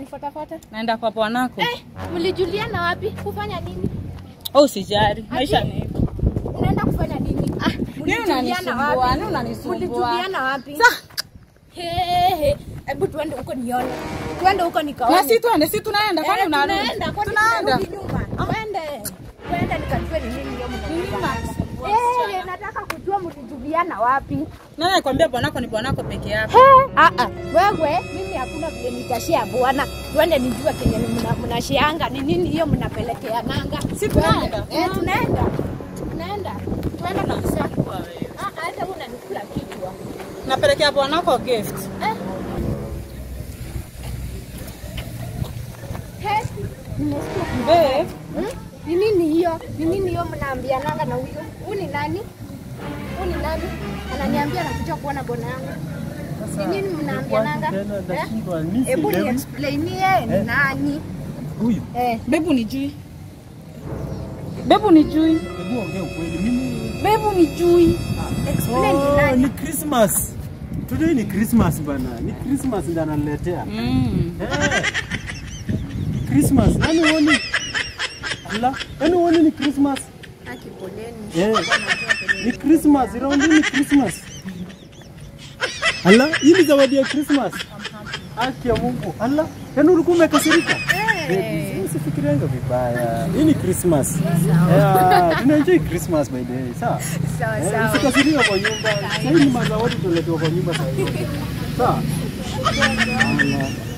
unanifuatafuata? Naenda kwa bwanako. Eh, mlijuliana wapi? Kufanya nini? Oh, usijali. Maisha Ati? ni hivyo. Unaenda kufanya nini? Ah, mlijuliana unanisumbua, wapi? nini unanisumbua? Mlijuliana wapi? Sa- He, he. Hebu tuende huko nione. Tuende huko nikaone. Na si tuende, si tunaenda. Kwani Eh, unarudi? tunaenda, kwani Tunaenda. tunarudi nyuma? Twende. Twende nikajue ni nini hiyo mnajuliana. unanisumbua, Eh, nataka kujua mlijuliana wapi. Nani alikwambia bwanako ni bwanako peke yake? He, ah ah. Wewe mimi hakuna vile nitashia bwana. Twende nijue kenye mna- mnashianga ni nini hiyo mnapelekea nanga. Si tunaenda? Eh, tunaenda. Tunaenda. Twende kabisa. Ah, ah, hata wewe unanikula kichwa. Napelekea bwanako gift. Eh. He, nimesikia Babe, Hmm? Ni nini hiyo? Ni nini hiyo mnaambiananga na huyo? Huyu ni nani? Huyu ni nani? Ananiambia anakuja kuona bwana yangu. Ni nini mnaambiananga? Tena Eh? nashindwa, mimi Hebu ni sielewi. explainie ni Eh? nani? Huyu, Eh, babe unijui. Babe unijui. hebu ongea ukweli. Mimi Babe unijui. explain ni Oh, nani? ni Christmas. Today ni Christmas bana. Ni Christmas ndio ananiletea. Mm. Eh. Christmas. Yaani uone. Ala, yaani uone ni Christmas. Aki poleni. Eh. Ni Christmas, raundi ni Christmas. Ala, hii ni zawadi ya Christmas. Haki ya Mungu. Ala, yaani ulikuwa umekasirika? Baby, usifikirianga vibaya. Hii ni Christmas. Yeah, tunaenjoy Christmas by the way. Sawa? Sawa Eh, sawa. Usikasirika kwa nyumba. Sasa hii ni mazawadi tunaletewa kwa nyumba sasa hivi. Sawa? Allah.